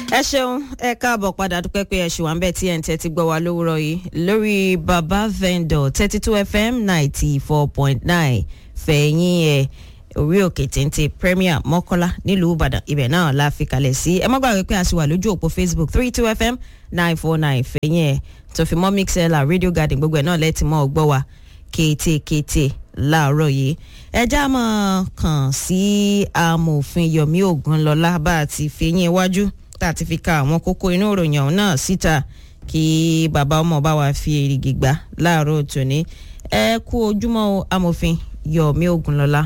ẹ ṣeun ẹ káàbọ̀ padà dúpẹ́ pé ẹ ṣì wà ń bẹ̀ tí ẹ̀ ń tẹ́tí gbọ́ wa lówùrọ̀ yìí lórí baba vendor thirty two fm ninety four point nine fẹ̀yìn ẹ̀ orí òkè téńté premier mọ́kọ́lá nílùú ìbàdàn ibẹ̀ náà la fi kalẹ̀ sí ẹ má gbàgbé pé a sì wà lójú òpó facebook three two fm nine four nine fẹ̀yìn ẹ̀ tó fi mọ́ mixella radio garden gbogbo ẹ̀ náà lẹ́tì mọ́ ọgbọ́ wa kétékété láàárọ̀ yìí ẹjá mọ̀ kàn sí amòfin yomi ogunlọ́lá bá a ti fi yín iwájú tá a ti fi ka àwọn kókó inú ìròyìn ọ̀hún náà síta kí bàbá ọmọ bá wa fi èrìgì gbà láàárọ̀ tòní ẹ kú ojúmọ́ o amòfin yomi ogunlọ́lá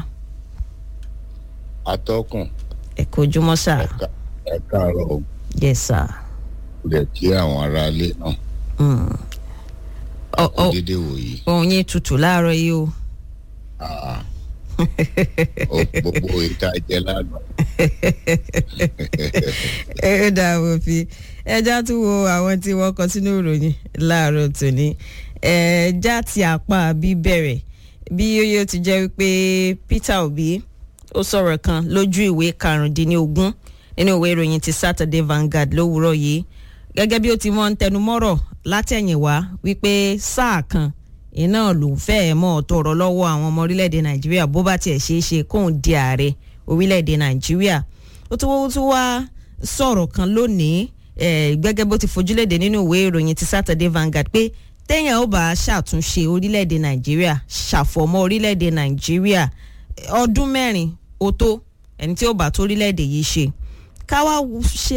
atọ́kùn ẹ kú ojúmọ́ sà ẹ̀ka ẹ̀ka àárọ̀ o yes sà. lè kí àwọn aráalé náà Mm. Ọ- kó ọ- dédé wòyí ohun yín tutù láàárọ̀ yìí o. Ah, ó gbogbo ìta jẹ lánàá ẹ dà wò fi ẹja tún wo àwọn tí wọ́n kọ sínú ìròyìn láàárọ̀ tòní ẹja ti àpá bí bẹ̀rẹ̀ bí yóò ti jẹ́ wípé peter obi ó sọ̀rọ̀ kan lójú ìwé karùndínlógún nínú ìwé ìròyìn ti saturday vanguard lówùúrọ̀ yìí gẹ́gẹ́ bí ó ti mọ́ ń tẹnumọ́rọ̀ látẹ̀yìnwá wípé sáà kan iná ló ń fẹ́ mọ́ tọrọ lọ́wọ́ àwọn ọmọ orílẹ̀-èdè nàìjíríà bó bá tiẹ̀ ṣeé ṣe kóun di ààrẹ orílẹ̀-èdè nàìjíríà ó tún ó tún wá sọ̀rọ̀ kan lónìí eh, gẹ́gẹ́ bó ti fojúlédè nínú ìwé ìròyìn ti saturday vanguard pé téèyàn ó bá ṣàtúnṣe orílẹ̀-èdè nàìjíríà ṣàfọ̀mọ́ orílẹ̀-èdè nàìjíríà eh, ọdún mẹ́rin ó tó ẹni tí ó bá tó orílẹ̀-èdè yìí ṣe káwá ṣe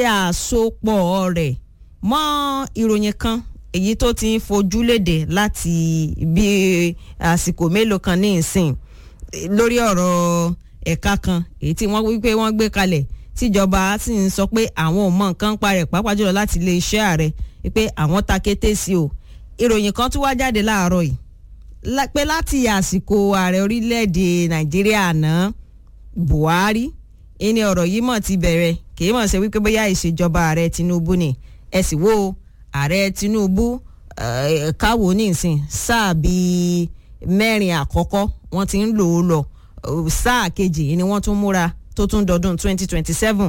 àsopọ̀ rẹ̀ mọ́ ìròyìn kan èyí tó ti ń fojú léde láti bí àsìkò mélòó kan ní ìsìn eh, lórí ọ̀rọ̀ ẹ̀ka kan èyí tí wọ́n wípé wọ́n gbé kalẹ̀ tíjọba sì ń sọ pé àwọn ò mọ nǹkan pa rẹ̀ pàápàá jùlọ láti ilé iṣẹ́ ààrẹ pé àwọn ta kété sí o ìròyìn kan tún wá jáde láàárọ̀ yìí lá- pé láti àsìkò ààrẹ orílẹ̀-èdè nàìjíríà àná buhari ẹni ọ̀rọ̀ yìí mọ̀ ti bẹ̀rẹ̀ kì í mọ̀ ṣe wípé bóyá ìṣèjọba ààrẹ tinubu ni ẹ sì wo ààrẹ tinubu eh, káwo ní ìsìn sáà bíi mẹ́rin àkọ́kọ́ wọ́n ti ń lò ó lọ eh, sáà kejì ni wọ́n tún múra tó tún dọdún 2027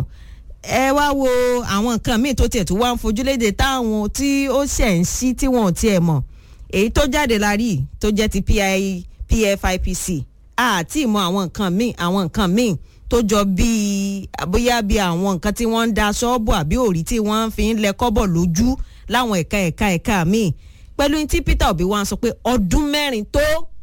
ẹ wá wo àwọn nǹkan míì tó tiẹ̀ tó wá ń fojúlédè táwọn tí ó ṣẹ̀ ń sí tí wọn ò tiẹ̀ mọ̀ èyí tó jáde la rí tó jẹ́ ti PI, pfipc àti ìmọ̀ àwọn nǹkan míì àwọn nǹkan míì tó jọ bíi bóyá bíi àwọn nǹkan tí wọ́n ń da ṣọ́ọ̀bù àbí òrí tí wọ́n fi ń lẹ kọ́bọ̀ lójú láwọn ẹ̀ka ẹ̀ka ẹ̀ka míì pẹ̀lú ní tí peter obi wá ń sọ pé ọdún mẹ́rin tó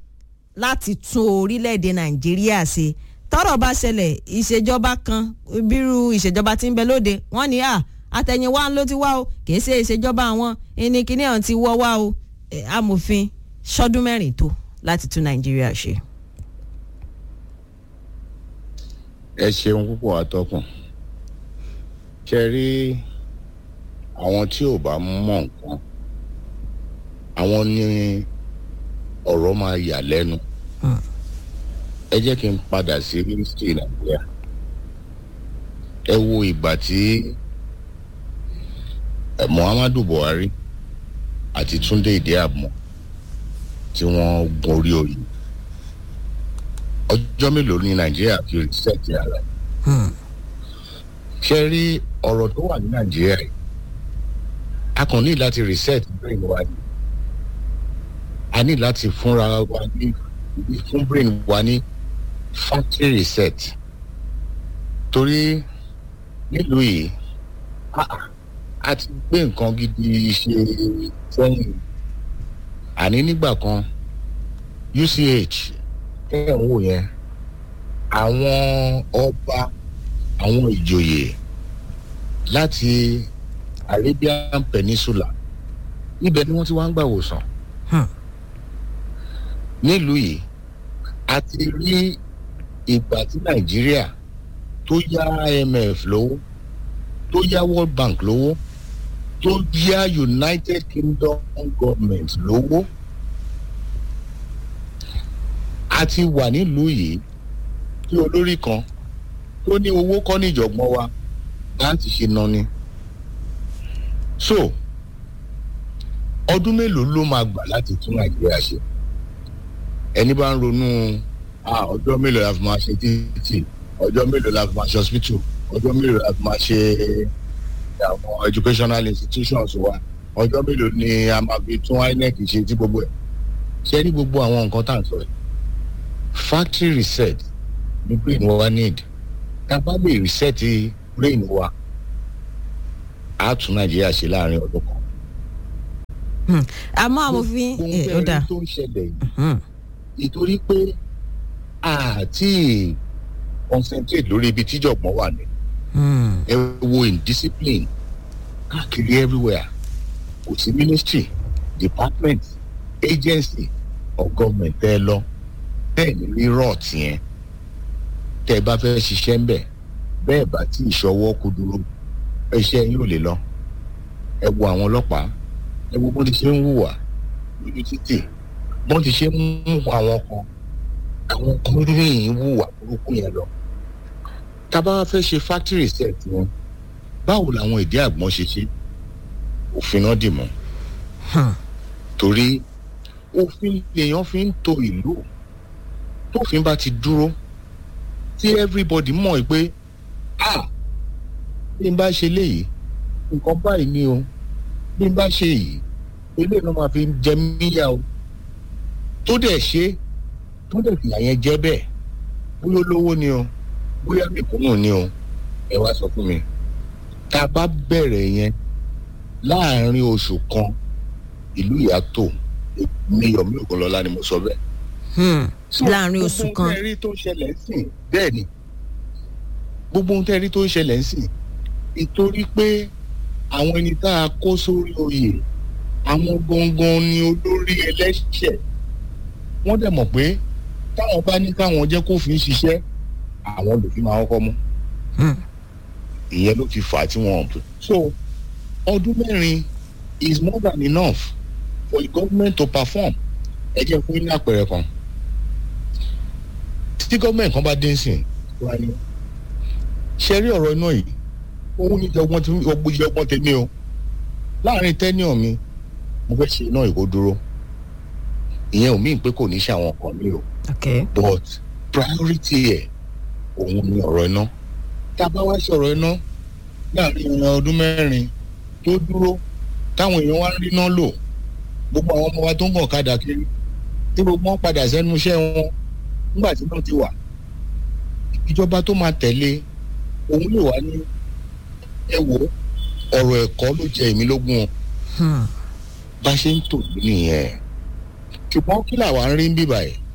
láti tún orílẹ̀-èdè nàìjíríà ṣe tọ́rọ̀ bá ṣẹlẹ̀ ìṣèjọba kan bírú ìṣèjọba tí ń bẹ lóde wọ́n ní à àtẹ̀yìnwá ló ti wá o kì í ṣe ìṣèjọba àwọn ẹni kíní ọ̀hún ti wọ́ wá o Eh, amòfin ṣọdún mẹ́rin tó láti tún nàìjíríà ṣe. ẹ ṣeun púpọ̀ atọ́kùn ṣe rí àwọn tí ò bá mọ̀ nǹkan àwọn ní ọ̀rọ̀ máa yà lẹ́nu Hmm. ẹ jẹ́ kí n padà sí ministry nàìjíríà ẹ wo ìgbà tí eh, muhammadu buhari àti túnde ìdíàmọ tí wọ́n gun orí oyè ọjọ́ mélòó ní nàìjíríà fi rìsẹ́ẹ̀tì ara ẹ̀ Hmm. ṣe rí ọ̀rọ̀ tó wà ní nàìjíríà yìí a kàn ní láti reset brain wa ni a ní láti fúnra wa ní fún brain wa ní factory reset torí nílùú yìí a- a- a ti gbé nǹkan gidi ṣe sẹ́yìn àní nígbà kan uch tẹ́ ẹ̀ ń wò yẹn àwọn ọba àwọn ìjòyè láti arabian peninsula ibẹ̀ ni wọ́n ti wá ń gbà wòsàn Hmm. nílùú yìí a ti rí ìgbà tí nàìjíríà tó yá imf lówó tó yá world bank lówó tó yá united kingdom government lówó a ti wà nílùú yìí tí olórí kan tó ní owó kọ́ ní ìjọ̀gbọ́n wa láti ṣe ná ni. so ọdún mélòó ló máa gbà láti tún nàìjíríà ṣe ẹni bá ń ronú ah, ọjọ́ mélòó la fi máa ṣe títì ọjọ́ mélòó la fi máa ṣe hospital ọjọ́ mélòó la fi máa ṣe àwọn educational institutions wa ọjọ́ mélòó ni a máa fi tún inec ṣe tí gbogbo ẹ̀ ṣe ní gbogbo àwọn nǹkan tá à ń sọ yìí factory reset ní brain wa need tá a bá lè reset brain wa á tún nàìjíríà ṣe láàrin ọdún kan. àmọ́ amòfin ohun ó dà tẹ́lẹ̀ tó ń ṣẹlẹ̀ yìí nítorí pé àti concentrate lórí ibi tíjọ̀gbọ́n wà ní ẹ wo indiscipline káàkiri everywhere kò sí ministry department agency of government tẹ́ ẹ lọ bẹ́ẹ̀ ni rírọ̀ tiẹ̀ tẹ́ ẹ bá fẹ́ ṣiṣẹ́ ńbẹ̀ bẹ́ẹ̀ bá tí ìṣọwọ́ kú dúró iṣẹ́ yín ò lè lọ ẹ wo àwọn ọlọ́pàá ẹ wo bó ti ṣe ń hùwà lójú títì bó ti ṣe ń mú àwọn kan àwọn kan rìn hùwà burúkú yẹn lọ tá a bá fẹ́ ṣe factory set wọn báwo làwọn ìdí àgbọn ṣe ṣe òfin náà dì mọ́ torí òfin lèèyàn fi ń to ìlú tófin bá ti dúró tí everybody mọ̀ pé ah bí n bá ṣe léyìí nǹkan báyìí ni o bí n bá ṣe yìí eléyìí ló máa fi jẹ míyà o tó dẹ̀ ṣe tó dẹ̀ fìyà yẹn jẹ́ bẹ́ẹ̀ bóyá olówó ni o bóyá mẹ̀kúnnù ni o ẹ wá sọ fún mi tá a bá bẹ̀rẹ̀ yẹn láàárín oṣù kan ìlú ìyàtọ̀ ní yomi ògùnlọ́lá ni mo sọ bẹ́ẹ̀. láàárín oṣù kan gbogbo ohun tẹ́rí tó ń ṣẹlẹ̀ ń sìn bẹ́ẹ̀ ni gbogbo ohun tẹ́rí tó ń ṣẹlẹ̀ ń sìn nítorí pé àwọn ẹni tá a kó sórí oyè àwọn gangan ni olórí ẹlẹ́ṣẹ̀ wọ́n dẹ̀ mọ̀ pé táwọn bá ní káwọn jẹ́ kó fi ń ṣiṣẹ́ àwọn lòfin máa kọ́kọ́ mú ìyẹn ló fi fà á tí wọ́n pè. so ọdún mẹ́rin is more than enough for the government to perform ẹ jẹ́ fún ní àpẹẹrẹ kan tí government kan bá dé sìn wá ní ṣe rí ọ̀rọ̀ iná yìí òun ní ọgbọ́n tí ọgbọ́n yìí ọgbọ́n tèmi o láàrin tẹ́níọ̀ mi mo fẹ́ ṣe iná ìkó dúró ìyẹn ò míì pé kò ní ṣe àwọn kan mi o okay. but priority ẹ̀ òun ni ọ̀rọ̀ iná tá a bá wá ṣọ̀rọ̀ iná láàrin ọdún mẹ́rin tó dúró táwọn èèyàn wá ń rí iná lò gbogbo àwọn ọmọ wa tó ń gàn kadà kiri tí gbogbo wọn padà sẹ́nu iṣẹ́ wọn nígbà tí wọ́n ti wà ìjọba tó máa tẹ̀lé òun lè wá ní ẹ wo ọ̀rọ̀ ẹ̀kọ́ ló jẹ èmi lógún o bá ṣe ń tò ní nìyẹn ṣùgbọ́n kí làwa ń rí ń bíbà yìí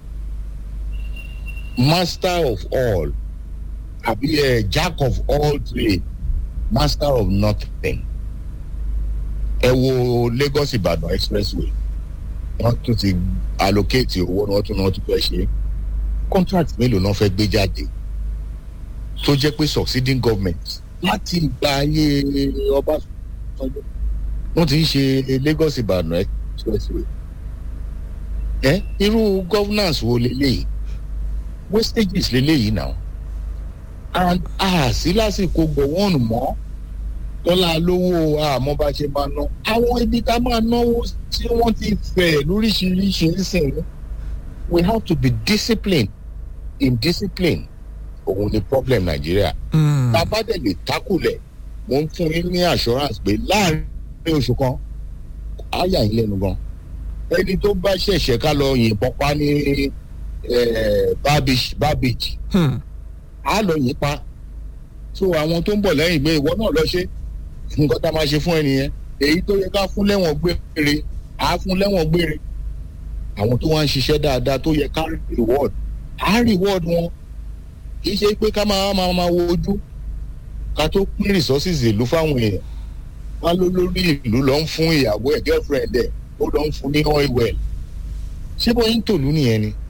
master of all àbí ẹ jack of all trade master of nothing ẹ wo Lagos Ìbàdàn expressway wọ́n tún ti allocate owó ni wọ́n tún náà tún fẹ́ ṣe contract mélòó náà fẹ́ gbé jáde tó jẹ́ pé succeeding government láti ìgbà ayé Ọbásanjọ́ wọ́n ti ń ṣe Lagos Ìbàdàn expressway ẹ irú governance wo leléyìí wastages leléyìí náà and a sí lásìkò gbọ̀wọ́n mọ́ tọ́lá lówó àmọ́ bá ṣe máa ná àwọn ibi tá máa náwó tí wọ́n ti fẹ̀ lóríṣiríṣi nísìnyí we have to be disciplined in discipline òun ni problem Nàìjíríà bàbá dẹ̀ lè tákùlẹ̀ mo ń fún yín ní assurance pé láàrin oṣù kan á yà yín lẹ́nu gan ẹni tó bá ṣẹ̀ṣẹ̀ ká lọ yìnbọn pa ní barbage á lọ yìn pa so àwọn tó ń bọ̀ lẹ́yìn pé ìwọ náà lọ ṣe nǹkan tá a máa ṣe fún ẹnìyẹn èyí tó yẹ ká fún lẹ́wọ̀n gbére á fún lẹ́wọ̀n gbére àwọn tó wá ń ṣiṣẹ́ dáadáa tó yẹ ká reward á reward wọn kì í ṣe pé ká máa máa máa wo ojú ká tó pín resources ìlú fáwọn èèyàn wá ló lórí ìlú lọ ń fún ìyàwó ẹ̀ girlfriend ẹ̀ ó lọ ń fún ní oil well ṣé bóyá ń tòlú nìyẹn ni.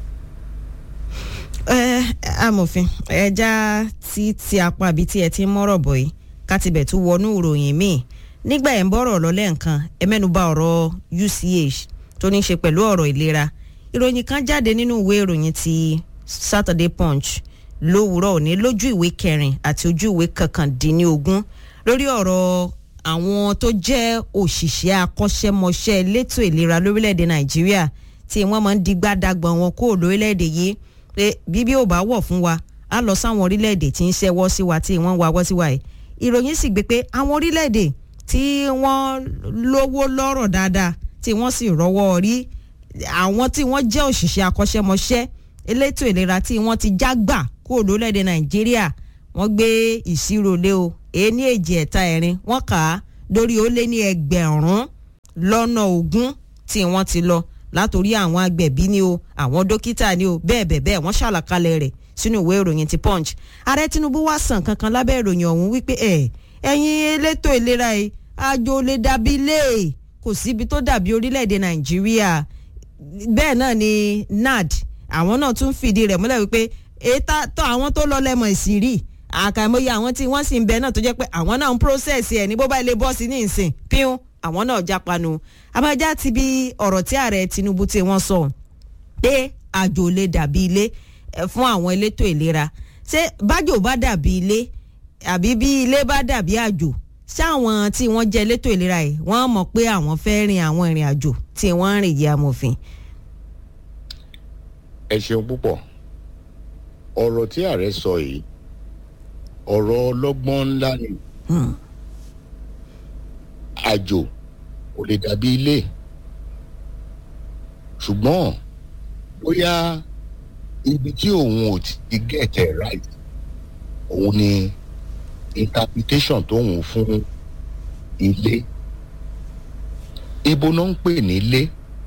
ẹ amòfin ẹja tí tí apá àbí tí ẹ ti ń mọ́rọ̀ bọ̀ yìí ká tibẹ̀ tún wọnú ìròyìn míì nígbà ẹ̀ ń bọ̀rọ̀ lọ́lẹ́ nǹkan ẹ mẹ́nuba ọ̀rọ̀ UCH tó ní í ṣe pẹ̀lú ọ̀rọ̀ ìlera ìròyìn kan jáde nínú ìwé ìròyìn ti Saturday Punch lówùúrọ̀ òní lójú ìwé kẹrin àti ojú ìwé kọkàndínlógún lórí ọ̀rọ̀ àwọn tó jẹ́ òṣìṣẹ́ akọ́ṣẹ́mọṣẹ́ elétò ìlera lórílẹ̀‐èdè Nàìjíríà tí wọ́n máa ń digbá dagbọ̀n wọn kó lórílẹ̀‐èdè yìí pé bíbí ò bá wọ̀ fún wa á lọ sáwọn orílẹ̀‐èdè tí ń ṣẹ́wọ́ sí wa tí wọ́n ń wawọ́ sí wa yìí ìròyìn sì gbé pé àwọn orílẹ̀-èdè tí wọ́n lówó lọ́rọ̀ dáadáa tí wọ́n sì rọ́wọ́ rí àwọn tí wọ́n jẹ́ òṣìṣẹ́ akọ́ṣẹ́mọṣẹ́ elétò ìlera tí wọ́n ti jágbà kúrò lórílẹ̀‐èdè nàìjíríà wọ́n gbé ìṣirò lé o èéní èjì ẹ̀ta ẹ̀rin wọ́n kà á lórí ó lé ní ẹgbẹ̀rún lọ́nà ogún tí wọ́n ti lọ látòrí àwọn agbẹ̀bí ni o àwọn dókítà ni o bẹ́ẹ̀ bẹ́ẹ̀ bẹ́ẹ̀ wọ́n ṣàlàkalẹ̀ rẹ̀ sínú ìwé ìròyìn ti punch ààrẹ tinubu wá sàn kankan lábẹ́ ìròyìn ọ̀hún wípé ẹ̀ ẹ̀yin elétò ìlera yìí àjò lè dàbí ilé kò síbi tó dàbí orílẹ̀-èdè nàìjíríà bẹ́ẹ̀ náà ni nad àwọn náà tún fìdí rẹ̀ múlẹ̀ wípé ètò tó àwọn tó lọ lẹ́mọ̀ ìsírí àkàìmọye àwọn tí wọ́n sì ń bẹ náà tó jẹ́ pé àwọn náà ń process ẹ̀ ní bó bá ilé bọ́ọ̀sì ní ìsìn píún àwọn náà jápanu abájá ti bí ọ̀rọ̀ tí ààrẹ tinubu tí wọ́n sọ pé àjò lè dàbí ilé fún àwọn elétò ìlera ṣé bájò bá dàbí ilé àbí bí ilé bá dàbí àjò ṣáwọn tí wọ́n jẹ́ elétò ìlera yìí wọ́n mọ̀ pé àwọn fẹ́ rin àwọn ìrìn àjò tí wọ́n ń rìn yìí amòfin. ẹ ṣeun púpọ̀ ọ̀rọ̀ tí ààrẹ sọ yìí ọ̀rọ̀ ọlọ́gbọ́n ńlá ni àjò kò lè dàbí ilé ṣùgbọ́n bóyá ibi tí òun ò ti get it right òun ni interpretation tóun fún ilé ibo náà ń pè ní ilé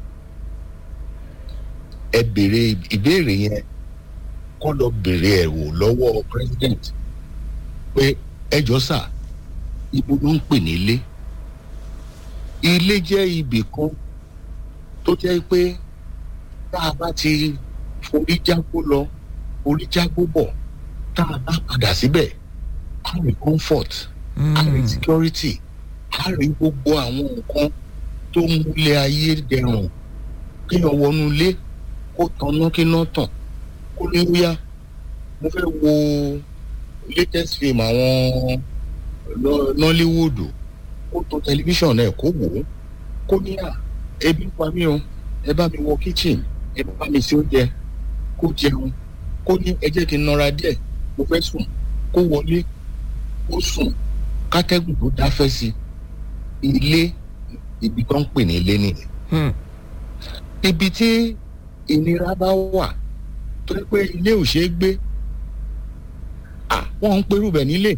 ẹ béèrè ìbéèrè yẹn kọ́ lọ béèrè ẹ̀ wò lọ́wọ́ president pé ẹjọ́ sà ibo ló ń pè ní ilé ilé jẹ́ ibì kan tó jẹ́ pé tá a bá ti forí jágbó lọ forí jágbó bọ̀ tá a bá padà síbẹ̀ a rí comfort a rí security a rí gbogbo àwọn nǹkan tó ń múlẹ̀ ayé dẹrùn kéèyàn wọnú ilé kó tanná kí iná tàn kó ní wíyá mo fẹ́ wo latest film àwọn nollywood kó tó tẹlifíṣàn náà kó wò ó kó ní à ebi pa mí o ẹ bá mi wọ kitchen ẹ bá mi ṣe oúnjẹ kó jẹun kó ní ẹ jẹ́ kí n nọra díẹ̀ mo fẹ́ sùn kó wọlé kó sùn kátẹ́gùn tó dáfẹ́ sí ilé ibi tó ń pè ní ilé nìyẹn ibi tí ìnira bá wà tó yẹ pé ilé ò ṣeé gbé wọ́n ń perú bẹ̀ nílé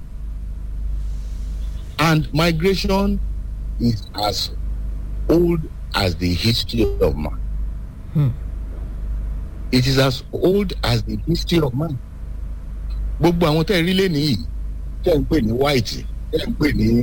and migration is as old as the history of man. Hmm. It is as old as the history of man. Gbogbo àwọn tẹ́ ẹ rí lé nìyí tẹ́ ẹ ń pè ní white tẹ́ ẹ ń pè ní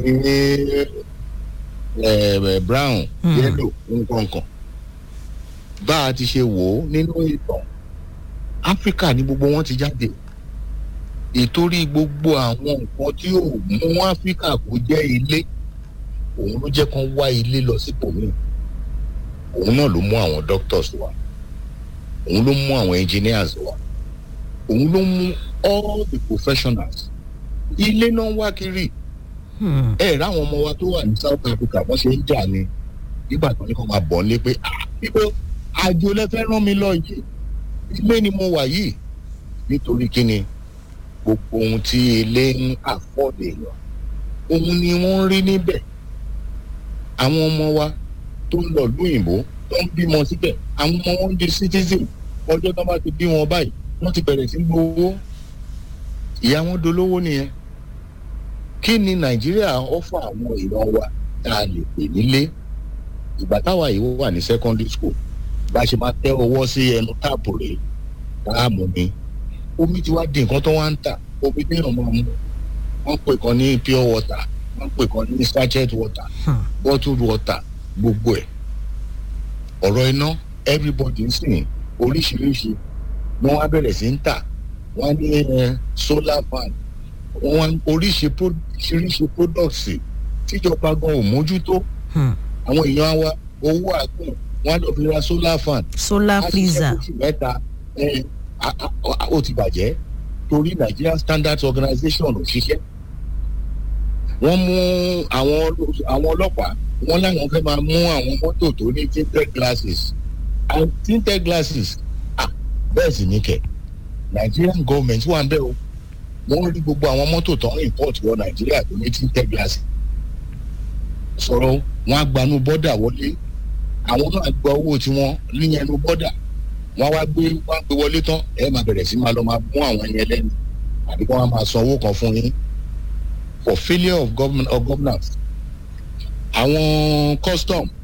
brown yellow nǹkankan. Bá a ti ṣe wò ó nínú ìtàn Áfíríkà ni gbogbo wọn ti jáde ìtorí gbogbo àwọn nǹkan tí ò mú áfíríkà kó jẹ́ ilé òun ló jẹ́ kán wá ilé lọ sípò míì òun náà ló mú àwọn doctors wá òun ló mú àwọn engineers wá òun ló mú all the professionals ilé náà ń wá kiri ẹ ráwọn ọmọ wa tó wà ní South Africa wọ́n ṣe ń jà ní nígbà tó ní kó máa bọ̀ nílé pé àbíkó àjò lẹ́fẹ́ rán mi lọ yìí ilé ni mo wà yìí nítorí kíni gbogbo ohun tí ilé ń àfọ́dé èèyàn ohun ni wọ́n ń rí níbẹ̀ àwọn ọmọ wa tó ń lọ lóyìnbó tó ń bímọ síbẹ̀ àwọn ọmọ wọn ń di citizen ọjọ́ tó bá ti bí wọn báyìí wọ́n ti bẹ̀rẹ̀ sí gbowó ìyá wọn dolówó nìyẹn kí ni nàìjíríà ọ̀fọ̀ àwọn ìran wa tá a lè pè nílé ìgbà táwa yìí wà ní secondary school bá a ṣe máa tẹ ọwọ́ sí ẹnu táàpù rẹ̀ táàmù ni omi ti wá di nǹkan tó wá ń tà omi tí èèyàn máa mú wọ́n pè kan ní pure water wọ́n pè kan ní sachet water bottled water gbogbo ẹ̀ ọ̀rọ̀ iná everybody ń sìn oríṣiríṣi wọ́n wá bẹ̀rẹ̀ sí ń tà wọ́n ní solar fan wọ́n oríṣiríṣi products tíjọba gan ò mójútó àwọn èèyàn wa owó àgbọn wọ́n á lọ fi ra solar fan solar freezer mẹ́ta ó ti bàjẹ́ torí Nigerian Standards Organization ò ṣiṣẹ́ wọ́n mú àwọn àwọn ọlọ́pàá wọ́n láwọn fẹ́ máa mú àwọn mọ́tò tó ní tinted glasses and tinted glasses ah bẹ́ẹ̀ sì ní kẹ̀ Nigerian government wà ń bẹ̀ o wọ́n rí gbogbo àwọn mọ́tò tó ń import wọ nàìjíríà tó ní tí ń tẹ́ gíláàsì sọ̀rọ̀ wọn á gbanú bọ́dà wọlé àwọn náà gba owó tiwọn níyẹn nu bọ́dà wọn wá gbé wọn gbé wọlé tán ẹ máa bẹ̀rẹ̀ sí máa lọ máa mú àwọn yẹn lẹ́nu àbí kí wọ́n máa san owó kan fún yín for failure of government of governance àwọn custom